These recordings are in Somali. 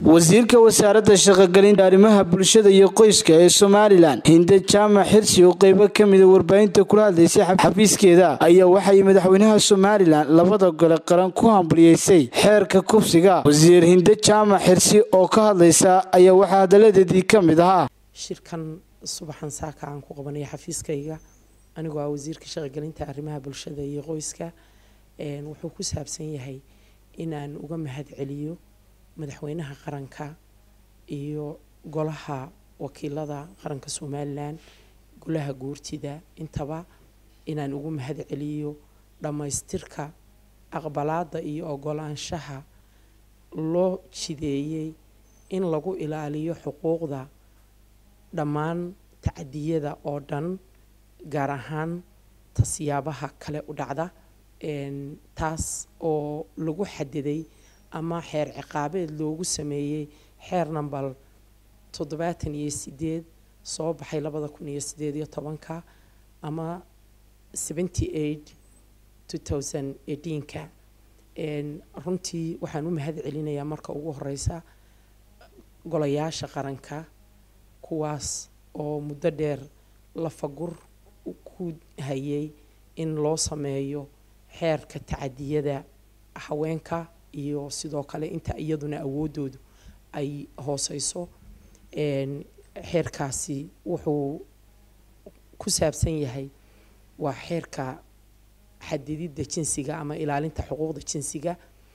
wasiirka wasaaradda shaqogelinta arrimaha bulshada iyo qoyska ee somalilan hinde jaamac xirsi oo qeybo ka mida warbaahinta kula hadlaysay xafiiskeeda ayaa waxay madaxweynaha somalilan labada gole qaran ku hambalyeysay xeerka kubsiga wasiir hinde jaamac xirsi oo ka hadlaysa ayaa waxaa hadaladeedii ka mid ahaa shirkan subaxan saaka aan ku qabanaya xafiiskayga anigoo ah wasiirka shaqogelinta arrimaha bulshada iyo qoyska wuxuu ku saabsan yahay inaan uga mahad celiyo madaxweynaha qaranka iyo golaha wakiilada qaranka somalilan golaha guurtida intaba inaan ugu mahad celiyo dhammaystirka aqbalaada iyo ogolaanshaha loo jideeyey in lagu ilaaliyo xuquuqda dhammaan tacadiyada oo dhan gaar ahaan tasiyaabaha kale u dhacda taas oo lagu xadiday ama xeer ciqaabeed loogu sameeyey xeer nambal toddobaatan iyo sideed soo baxay labada kun iyo sideed iyo tobanka ama seventy eight two thousand eighteenka runtii waxaan u mahad celinayaa marka ugu horeysa golayaasha qaranka kuwaas oo muddo dheer lafagur ku hayay in loo sameeyo xeerka tacadiyada haweenka iyo sidoo kale inta iyaduna awoodoodu ay hooseyso xeerkaasi wuxuu ku saabsan yahay waa xeerka xadididda jinsiga ama ilaalinta xuquuqda jinsiga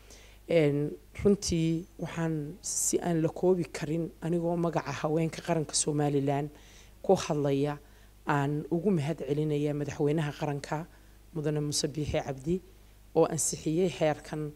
runtii waxaan si aan la koobi karin anigoo magaca haweenka qaranka somalilan ku hadlaya aan ugu mahad celinaya madaxweynaha qaranka mudane muuse biixi cabdi oo ansixiyey xeerkan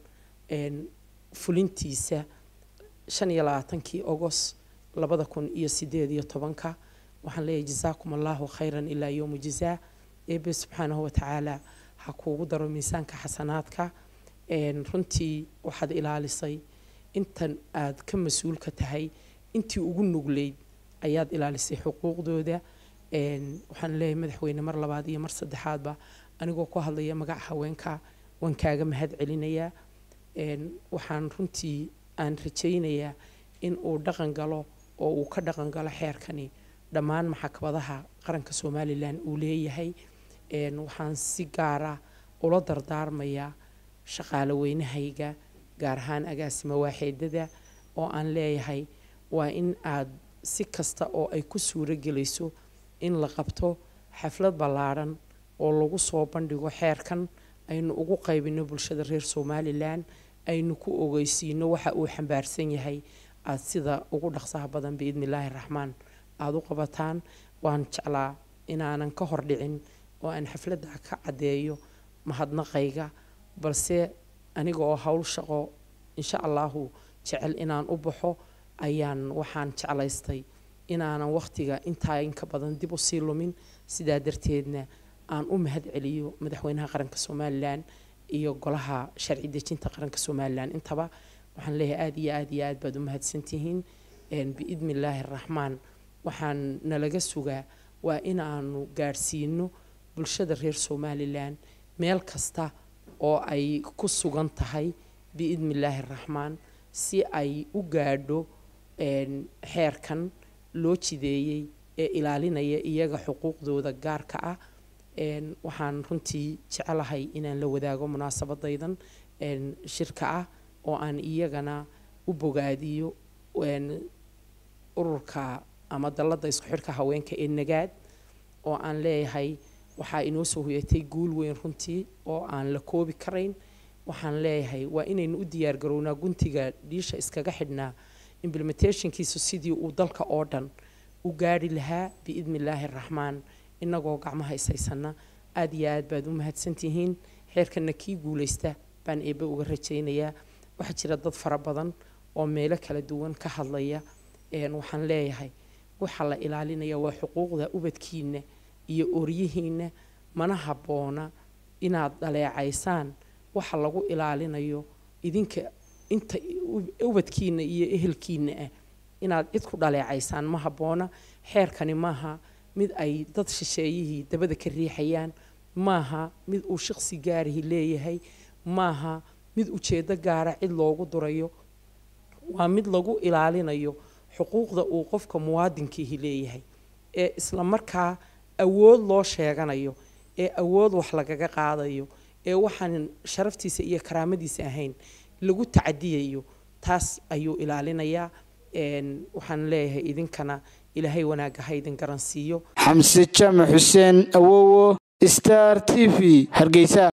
fulintiisa shan iyo labaatankii ogos labada kun iyo sideed iyo tobanka waxaan leeyahay jasaakum allahu khayran ilaa yowmu jazaa eebe subxaanahu watacaala ha kuugu daro miisaanka xasanaadka runtii waxaad ilaalisay intan aad ka mas-uulka tahay intii ugu nugleyd ayaad ilaalisay xuquuqdooda waxaan leeyahay madaxweyne mar labaad iyo mar saddexaadba anigoo ku hadlaya magaca haweenka waan kaaga mahad celinayaa waxaan runtii aan rajaynayaa in uu dhaqan galo oo uu ka dhaqan galo xeerkani dhammaan maxkamadaha qaranka somalilan uu leeyahay waxaan si gaara ula dardaarmayaa shaqaale weynahayga gaar ahaan agaasima waaxeedada oo aan leeyahay waa in aad si kasta oo ay ku suuro gelayso in la qabto xaflad ballaadhan oo lagu soo bandhigo xeerkan aynu ugu qaybino bulshada reer somalilan aynu ku ogeysiino waxa uu xambaarsan yahay aada sida ugu dhaqsaha badan biidni illaahi raxmaan aada u qabataan waan jeclaa inaanan ka hor dhicin oo aan xafladda ka caddeeyo mahadnaqayga balse aniga oo howl shaqo insha allahu jecel inaan u baxo ayaan waxaan jeclaystay inaanan wakhtiga intaa inka badan dib usii lumin sidaa darteedna aan u mahad celiyo madaxweynaha qaranka somalilan iyo golaha sharci dejinta qaranka somalilan intaba waxaan leeyahay aada iyo aada iyo aad baad u mahadsantihiin biidni illaahi araxmaan waxaan nalaga sugaa waa inaanu gaadhsiino bulshada reer somalilan meel kasta oo ay ku sugan tahay biidni illaahi araxmaan si ay u gaadho xeerkan loo jideeyey ee ilaalinaya iyaga xuquuqdooda gaarka ah waxaan runtii jecelahay inaan la wadaago munaasabadaydan shirka ah oo aan iyagana u bogaadiyo ururka ama dalladda isku xidhka haweenka ee nagaad oo aan leeyahay waxaa inoo soo hoyatay guul weyn runtii oo aan la koobi karayn waxaan leeyahay waa inaynu u diyaargarownaa guntiga dhiisha iskaga xidhnaa implementationkiisu sidii uu dalka oo dhan u gaari lahaa biidni illaahi araxmaan inagoo gacmaha ishaysana aada iyo aad baad u mahadsantihiin xeerkana kii guuleysta baan eebe uga rajaynayaa waxaa jira dad fara badan oo meelo kala duwan ka hadlaya waxaan leeyahay waxaa la ilaalinaya waa xuquuqda ubadkiina iyo oryihiina mana habboona inaad dhaleecaysaan waxa lagu ilaalinayo idinka inta ubadkiina iyo ehelkiina ah inaad cid ku dhaleecaysaan ma habboona xeerkani maaha mid ay dad shisheeyihii dabada ka riixayaan maaha mid uu shaqsi gaarihi leeyahay maaha mid ujeedo gaara cid loogu durayo waa mid lagu ilaalinayo xuquuqda uu qofka muwaadinkiihi leeyahay ee isla markaa awood loo sheeganayo ee awood wax lagaga qaadayo ee waxaan sharaftiisa iyo karaamadiisa ahayn lagu tacadiyayo taas ayuu ilaalinayaa waxaan leeyahay idinkana ilaahay wanaagga ha idin garansiiyo xamse jaamac xuseen awowo star t v hargeysa